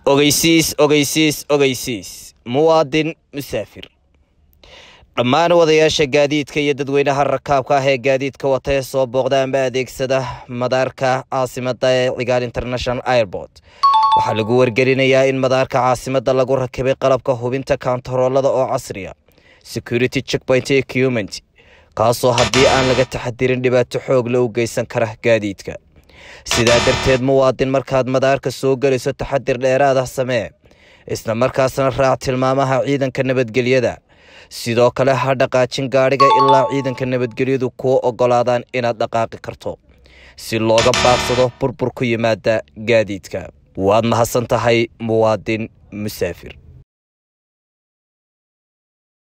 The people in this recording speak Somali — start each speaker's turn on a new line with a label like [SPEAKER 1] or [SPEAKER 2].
[SPEAKER 1] ogeysiis ogeysiis ogeysiis muwaadin musaafir dhammaan wadayaasha gaadiidka iyo dadweynaha rakaabka ah ee gaadiidka wata ee soo booqda amba adeegsada madaarka caasimada ee cigaal international airport waxaa lagu wargelinayaa in madaarka caasimada lagu rakibay qalabka hubinta kontaroolada oo casriya security checkpoint equipment kaasoo haddii aan laga taxadirin dhibaato xoog la u geysan kara gaadiidka sidaa darteed muwaadin markaad madaarka soo gelayso taxadir dheeraada samee isla markaasna raac tilmaamaha ciidanka nabadgelyada sidoo kale ha dhaqaajin gaadhiga ilaa ciidanka nabadgelyadu kuu ogolaadaan inaad dhaqaaqi karto si looga baaqsado burbur ku yimaada gaadiidka waad mahadsan tahay muwaadin musaafir